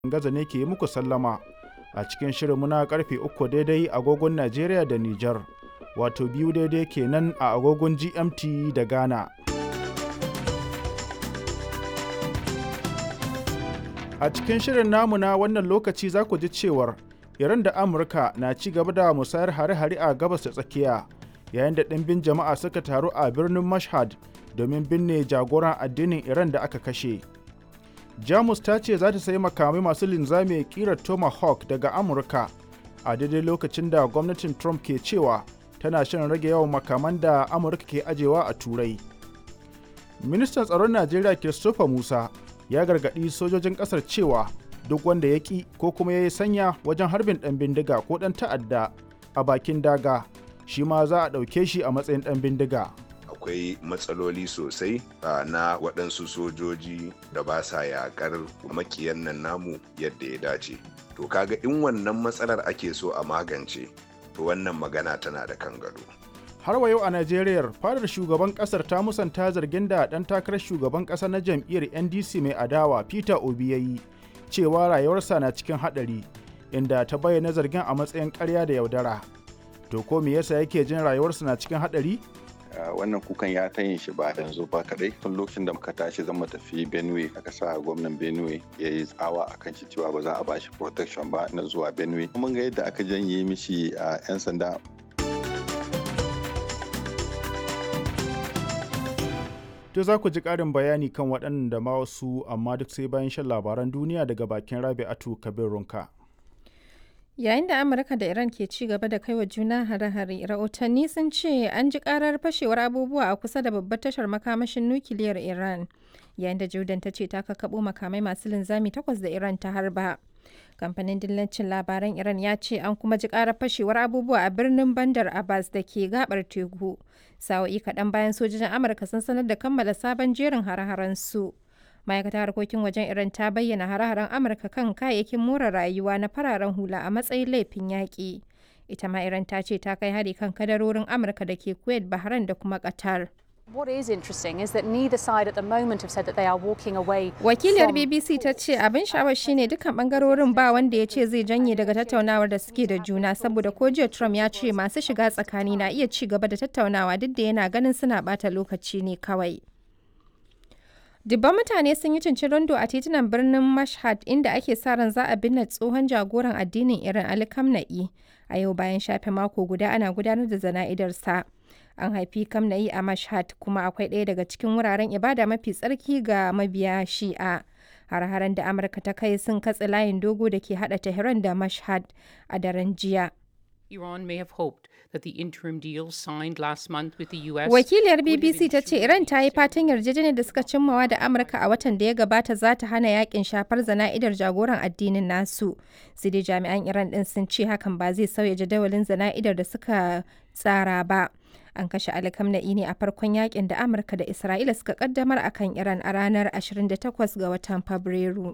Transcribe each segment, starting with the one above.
Gaza ne ke yi muku sallama a cikin shirinmu na karfe uku daidai agogon Najeriya da Nijar, wato biyu daidai kenan a agogon GMT da Ghana. A cikin shirin namu na wannan lokaci za ku ji cewar Iran da Amurka na ci gaba da musayar hare-hare a gabas da tsakiya yayin da ɗimbin jama'a suka taru a birnin Mashhad domin binne jagoran addinin Iran da aka kashe. Jamus ta ce za ta sayi makamai masu linzami kirar Tomahawk daga Amurka a daidai lokacin da gwamnatin Trump ke cewa tana shan rage yawan makaman da Amurka ke ajewa a Turai. Ministan tsaron Najeriya Christopher Musa ya gargaɗi sojojin ƙasar cewa duk wanda ya ƙi ko kuma ya yi sanya wajen harbin ɗan bindiga ko ɗan ta'adda a bakin daga shi ma za a ɗauke shi a matsayin ɗan bindiga. akwai matsaloli sosai na waɗansu sojoji da ba sa yaƙar makiyan nan namu yadda ya dace to kaga in wannan matsalar ake so a magance to wannan magana tana da kan gado har wa yau a najeriya fadar shugaban kasar ta musanta zargin da ɗan takarar shugaban ƙasa na jam'iyyar ndc mai adawa peter obi ya yi cewa rayuwarsa na cikin haɗari inda ta bayyana zargin a matsayin ƙarya da yaudara to ko me yasa yake jin rayuwarsa na cikin haɗari wannan kukan ya ta yin shi ba yanzu ba kadai tun lokacin da muka tashi zan tafi benue aka sa gwamnan benue ya yi tsawa a kan shi cewa ba za a bashi protection ba na zuwa benue mun ga yadda aka janye mishi a 'yan sanda To za ku ji ƙarin bayani kan waɗannan da ma wasu amma duk sai bayan shan labaran duniya daga bakin Rabi'atu Kabir Runka. Yayin da Amurka da Iran ke ci gaba da kai wa juna hare-hare, rahotanni sun ce an ji karar fashewar abubuwa a kusa da babbar tashar makamashin nukiliyar Iran. Yayin da Jordan ta ce ta kakkaɓo makamai masu linzami takwas da Iran ta harba. Kamfanin dillancin labaran Iran ya ce an kuma ji karar fashewar abubuwa a birnin Bandar Abbas da ke gabar teku. Sa'o'i kaɗan bayan sojojin Amurka sun sanar da kammala sabon jerin hare-haren su. ma'aikatar harkokin wajen iran ta bayyana hare-haren amurka kan kayayyakin more rayuwa na fararen hula a matsayin laifin yaƙi ita ma iran ta ce ta kai hari kan kadarorin amurka da ke kuwait bahrain da kuma qatar What is interesting is that neither side at the moment have said that they are walking away. Wakiliyar BBC ta ce abin sha'awar shine dukkan bangarorin ba wanda ya ce zai janye daga tattaunawar da suke da juna saboda ko jiya Trump ya ce masu shiga tsakani na iya ci gaba da tattaunawa duk da yana ganin suna bata lokaci ne kawai. Dubban mutane sun yi cincirindo a titunan birnin Mashhad inda ake sa ran za a binne tsohon jagoran addinin Iran Ali Khamenei a yau bayan shafe mako guda ana gudanar da zana'idarsa. An haifi Khamenei a Mashhad kuma akwai ɗaya daga cikin wuraren ibada mafi tsarki ga mabiya Shi'a. Har-haren da Amurka ta kai sun katse layin dogo da ke hada Tehran da Mashhad a daren jiya. Iran may have hoped that the interim deal signed last month with the US. Wakiliyar BBC ta ce Iran ta yi fatan yarjejeniyar da suka cimmawa da Amurka a watan da ya gabata za ta hana yakin shafar zana'idar jagoran addinin nasu. Sai dai jami'an Iran din sun ce hakan ba zai sauya jadawalin zana'idar da suka tsara ba. An kashe Ali Khamenei ne a farkon yakin da Amurka da Isra'ila suka kaddamar akan Iran a ranar 28 ga watan Fabrairu.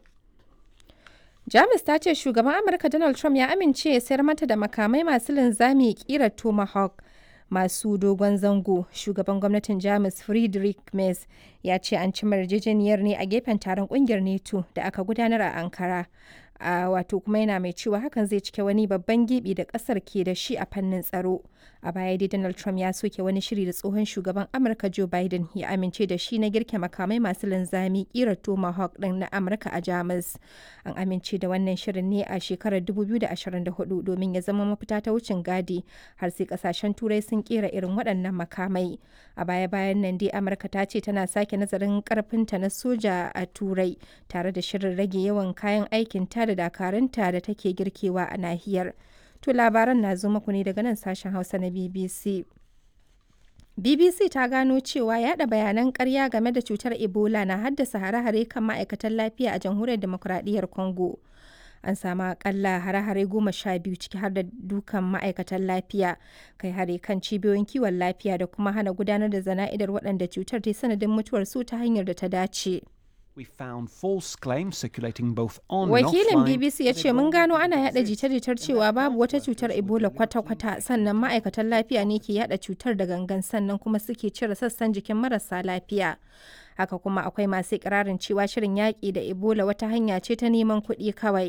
Jamus ta ce shugaban Amurka Donald Trump ya amince ya sayar mata da makamai masu linzami kirar Tomahawk masu dogon zango. Shugaban gwamnatin Jamus Friedrich Merz ya ce an cimma yarjejeniyar ne a gefen taron kungiyar NATO da aka gudanar a Ankara. a wato kuma yana mai cewa hakan zai cike wani babban gibi da kasar ke da shi a fannin tsaro a baya dai donald trump ya soke wani shiri da tsohon shugaban amurka joe biden ya amince da shi na girke makamai masu linzami kira tomahawk din na amurka a jamus an amince da wannan shirin ne a shekarar 2024 domin ya zama mafita ta wucin gadi har sai kasashen turai sun kera irin waɗannan makamai a baya bayan nan dai amurka ta ce tana sake nazarin karfinta na soja a turai tare da shirin rage yawan kayan aikin ta da dakarunta da take girkewa a nahiyar. To labaran na zo muku ne daga nan sashen Hausa na BBC. BBC ta gano cewa yada bayanan karya game da cutar Ebola na haddasa hare-hare kan ma'aikatan lafiya a jamhuriyar demokuraɗiyyar Congo. An samu akalla hare-hare goma sha biyu ciki har da dukan ma'aikatan lafiya, kai hare kan cibiyoyin kiwon lafiya da kuma hana gudanar da zana'idar waɗanda cutar ta sanadin mutuwar su ta hanyar da ta dace. We found false claims circulating both on Wakilin BBC ya ce mun gano ana yada jita-jitar cewa babu wata cutar Ebola kwata-kwata sannan ma'aikatan lafiya ne ke yada cutar da gangan sannan kuma suke cire sassan jikin marasa lafiya. Haka kuma akwai masu ikirarin cewa shirin yaƙi da Ebola wata hanya ce ta neman kuɗi kawai.